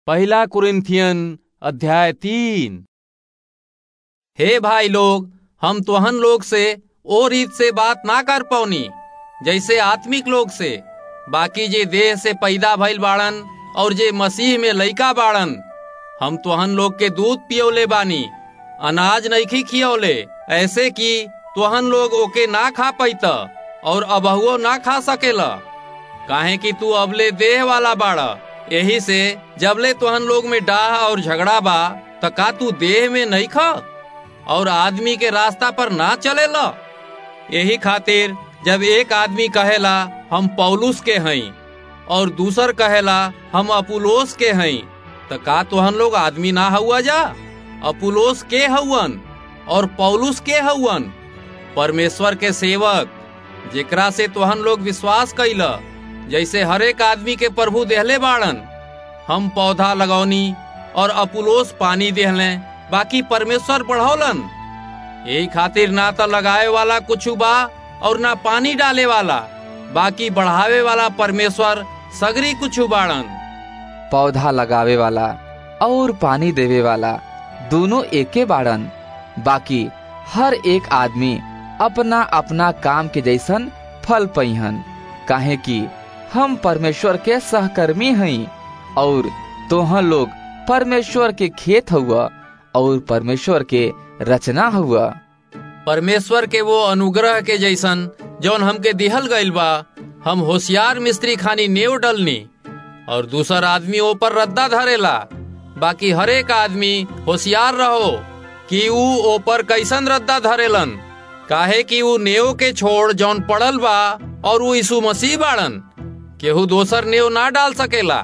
पहला कुरिन्थियन अध्याय तीन हे भाई लोग हम तोहन लोग से ओ रीत से बात ना कर पौनी जैसे आत्मिक लोग से बाकी जे देह से पैदा भइल बाड़न और जे मसीह में लइका बाड़न हम तोहन लोग के दूध पियोले बानी अनाज नइखी खियौले ऐसे कि तोहन लोग ओके ना खा पैत और अबहुओ ना खा सकेला काहे कि तू अबले देह वाला बाड़ा यही से जबले तोहन लोग में डाह और झगड़ा बा त का तू देह में नहीं खा और आदमी के रास्ता पर ना चलेला यही खातिर जब एक आदमी कहेला हम पौलुस के हई और दूसर कहेला हम अपुलोस के हई त का तोहन लोग आदमी ना हुआ जा अपुलोस के हउवन और पौलुस के हउवन परमेश्वर के सेवक जेकरा से तोहन लोग विश्वास कैला जैसे हरेक आदमी के प्रभु देहले बाड़न हम पौधा लगौनी और अपुलोस पानी देहले बाकी परमेश्वर बढ़ौलन यही खातिर ना तो लगाए वाला कुछ बा और ना पानी डाले वाला बाकी बढ़ावे वाला परमेश्वर सगरी कुछ बाड़न पौधा लगावे वाला और पानी देवे वाला दोनों एके बाड़न बाकी हर एक आदमी अपना अपना काम के जैसन फल पैहन काहे कि हम परमेश्वर के सहकर्मी हई और तोहन लोग परमेश्वर के खेत हुआ और परमेश्वर के रचना हुआ परमेश्वर के वो अनुग्रह के जैसन जौन हमके दिहल गइल बा हम होशियार मिस्त्री खानी नेव डलनी और दूसर आदमी ऊपर रद्दा धरेला बाकी हरेक आदमी होशियार रहो कि ऊ ऊपर कैसन रद्दा धरेलन काहे कि ऊ नेव के छोड़ जौन पड़ल बा और ऊ यीशु मसीह बाड़न केहू दोसर नेव ना डाल सकेला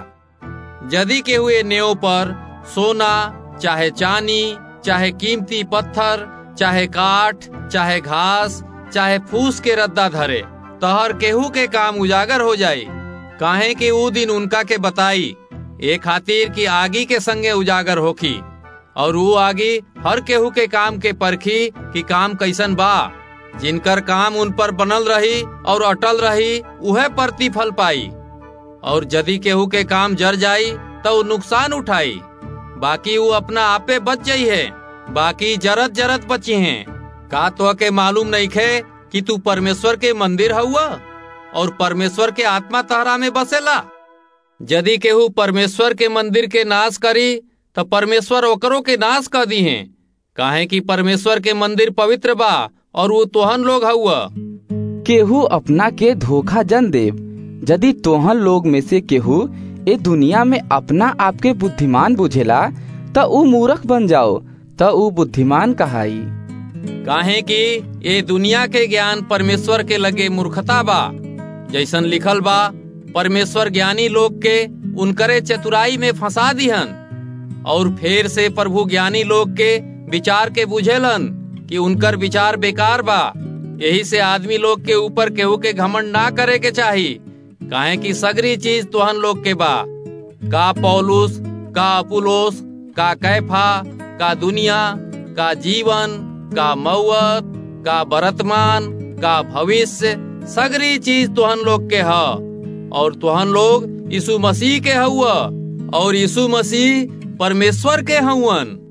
यदि केहू ए नेव पर सोना चाहे चानी चाहे कीमती पत्थर चाहे काठ चाहे घास चाहे फूस के रद्दा धरे तहर केहू के काम उजागर हो जाई काहे कि ऊ दिन उनका के बताई ए खातिर कि आगी के संगे उजागर होखी और वो आगी हर केहू के काम के परखी कि काम कैसन बा जिनकर काम उन पर बनल रही और अटल रही उहे प्रतिफल पाई और यदि केहू के काम जर जाई तो ऊ नुकसान उठाई बाकी वो अपना आपे बच जाई है बाकी जरत जरत बची हैं का तो के मालूम नहीं खे कि तू परमेश्वर के मंदिर हुआ और परमेश्वर के आत्मा तहरा में बसेला यदि केहू परमेश्वर के मंदिर के नाश करी तो परमेश्वर ओकरों के नाश कर दी हैं काहे कि परमेश्वर के मंदिर पवित्र बा और वो तोहन लोग हुआ केहू अपना के धोखा जन देव यदि तोहन लोग में से केहू ए दुनिया में अपना आपके बुद्धिमान बुझेला त ऊ मूर्ख बन जाओ त ऊ बुद्धिमान कहाई काहे कि ये दुनिया के ज्ञान परमेश्वर के लगे मूर्खता बा जैसन लिखल बा परमेश्वर ज्ञानी लोग के उनकरे चतुराई में फंसा दिहन और फिर से प्रभु ज्ञानी लोग के विचार के बुझेलन कि उनकर विचार बेकार बा यही से आदमी लोग के ऊपर केहू के घमंड ना करे के चाही काहे कि सगरी चीज तोहन लोग के बा का पौलुस का अपुलोस का कैफा का दुनिया का जीवन का मौत का वर्तमान का भविष्य सगरी चीज तोहन लोग के ह और तोहन लोग यीशु मसीह के हुआ और यीशु मसीह परमेश्वर के हवन